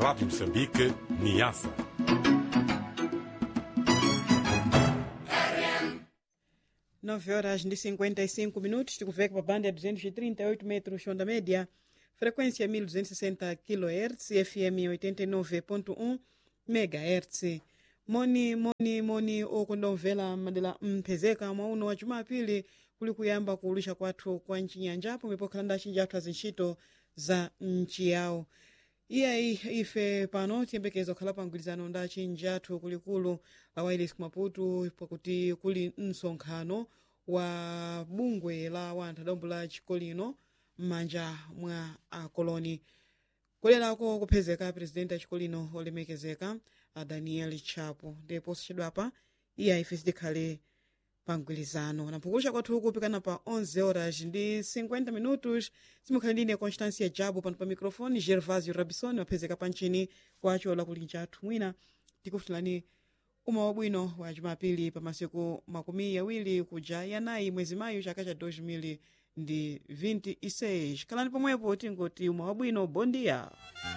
Rádio Moçambique, Niassa. Nove horas de 55 minutos, tikuveka pa banda ya 238 metros onda média, frequência 1260 kHz, FM 89.1 MHz. moni moni moni okondomvera madera mphezeka mwauno wa jumapili kuli kuyamba kuulisha kwathu kwa nchinyanja pomwe pokhalanda achinji athu azintchito za nchi yawo iyayi ife pano tiyembekeza kukhala pa mgwirizano ndi achinji athu kulikulu la wailes kumaputu pakuti kuli msonkhano wa bungwe la wanthu adombo la chikolino m'manja mwa akoloni kulerako kuphezeka presidenti achikolino olemekezeka a daniel chapo ndipo sichedwapa iye ife sidikhale pa mgwirizano namphukulisha kwathu kupikana pa 11 horas ndi 50 minutos simukhale ndine constancia jabo pano pa microfone gervasio rabison waphezeka pa ntchini kwacho lakulinja athu mwina tikufutulani uma wabwino wa jumapili pa masiku makumi awiri kuja yanayi mwezi mayu chaka cha 2026 khalani pomwepo tingoti uma wabwino bondia